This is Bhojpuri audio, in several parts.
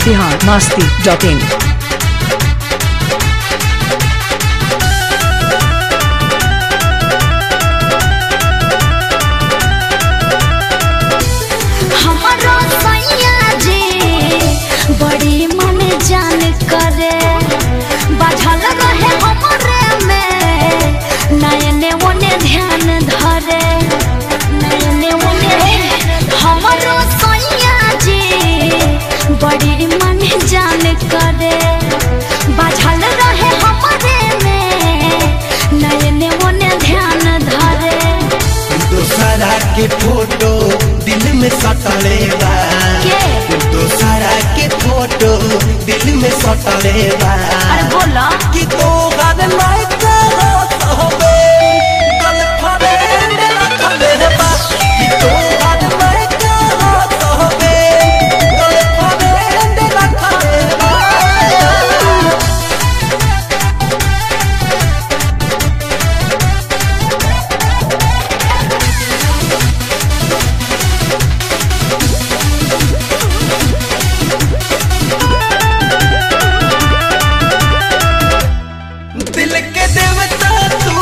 बिहार मस्ती डॉट इन हमारो सैया जी बड़ी मन जान करे बाझल रहे हमरे में नयने ओने ध्यान धरे नयने ओने हमारो सैया जी बड़ी मन जान करे बाझल रहे हमरे में नयने ओने ध्यान धरे दोसरा के फोटो दिल में सटले बा के? दोसरा के फोटो दिल में सटले बा अरे बोला कि तो गान लाइक होबे गल फरे रखले बा कि तो गान लाइक होबे गल फरे रखले बा दिल के देवता तू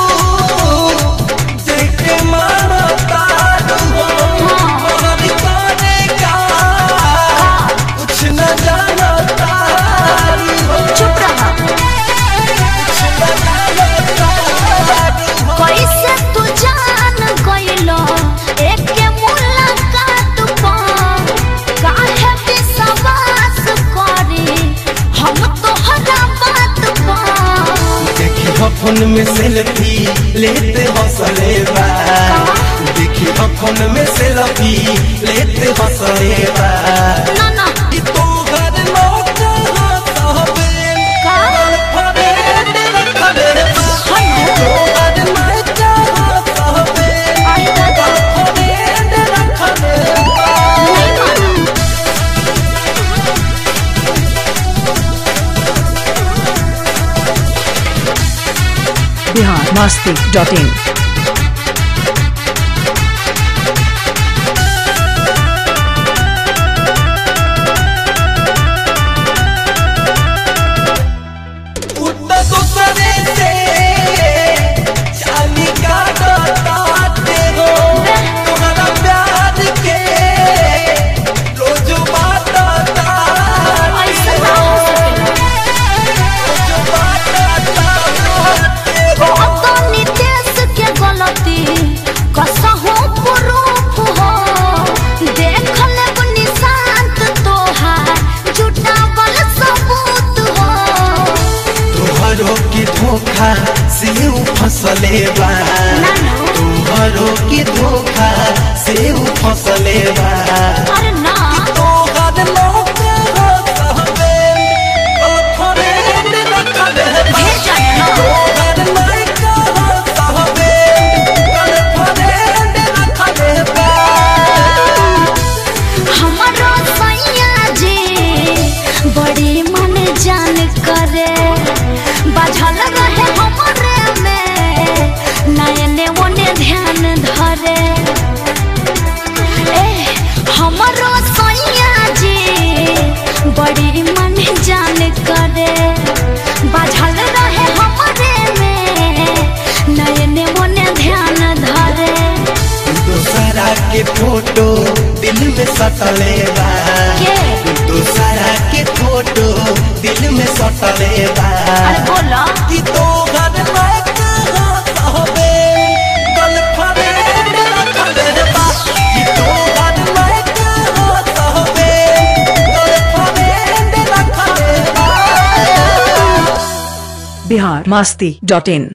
देखे मानता तू मगर करे का कुछ न जानता चुप रहा कुछ न जानता कैसे तू जान गइलो एके मुलाकात पर काहे विश्वास करी हम तोहरा बात पर देखी हो फोन में सेल्फी लेते हंसले बा देखी हो फोन में सेल्फी लेते हंसले बा ना ना कि तू घर लौट हंसबे का फरे रखले बा हनु तू घर लौट हंसबे आई दादा फरे रखले बा नहीं मानू बिहार मस्ती डॉट इन उतना दूसरे से चाली का डरते हो तुम्हारा प्यार के रोज बाटता ऐसा ना हो सकेला रोज बाटता हो अब तो नितेश के गलती कसहु प्रूफ हो देख लेब निशांत तोहार जुटावल सबूत हो तुहरो की धोखा से ऊ फसले बा नानू तुहरो की धोखा से ऊ फसले बा अरे ना तो गाद लोग हो सहबे ओ फरे रखले बा भेज जाने ना तो गाद लाइक हो सहबे गल फरे रखले बा हमारो सैया जी बड़ी मन जान करे बाझल रहे हमरे में नयने ओने ध्यान धरे ए हमारो सैया जी बड़ी मन जान करे बाझल रहे हमरे में नयने ओने ध्यान धरे दूसरा के फोटो दिल में सटले बा के दूसरा के फोटो दिल में सटले बा अरे बोला कि तो घर लायक होबे गल फरे रखले बा कि तो घर लायक होबे गल फरे रखले बा बिहार मस्ती डॉट इन